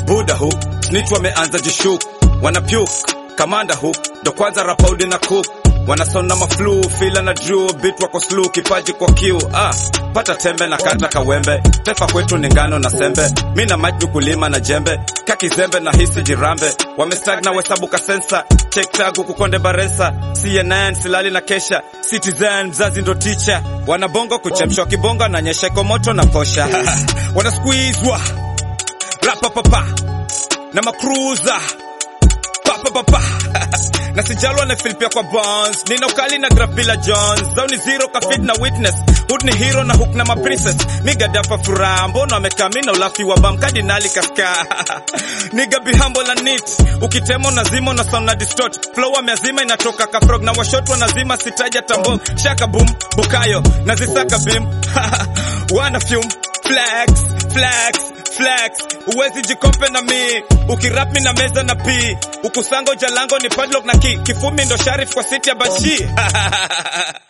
buda hu snitch wameanza jishuk wanapyuk kamanda hu ndo kwanza rapaudi na cook wanasona maflu fila na drew bit wako slu kipaji kwa kiu ah, pata tembe na kata kawembe pepa kwetu ni ngano na sembe mi na maji kulima na jembe kakizembe na hisi jirambe wamestagna wesabuka sensa check tagu kukonde barensa cnn silali na kesha citizen mzazi ndo ticha wanabongo kuchemshwa kibongo na nyesheko moto na kosha wanasqueezwa rapapapa na makruza papapapa na sijalwa na filipia kwa bonds nina ukali na grafila jones zao ni zero kafit na witness hood ni hero na hook na maprincess migadafa furaha mbona wamekaa mi na ulafi wa bam kardinali kaska niga bihambo la nit ukitemo na zimo na sound na distort flow ameazima inatoka kafrog na washot wanazima sitaja tambo shaka boom bukayo na zisaka bim wana fume flex flex flex uwezi jikompe na mi ukirap mi na meza na p ukusango jalango ni padlock na ki kifumi ndo sharif kwa city ya bashi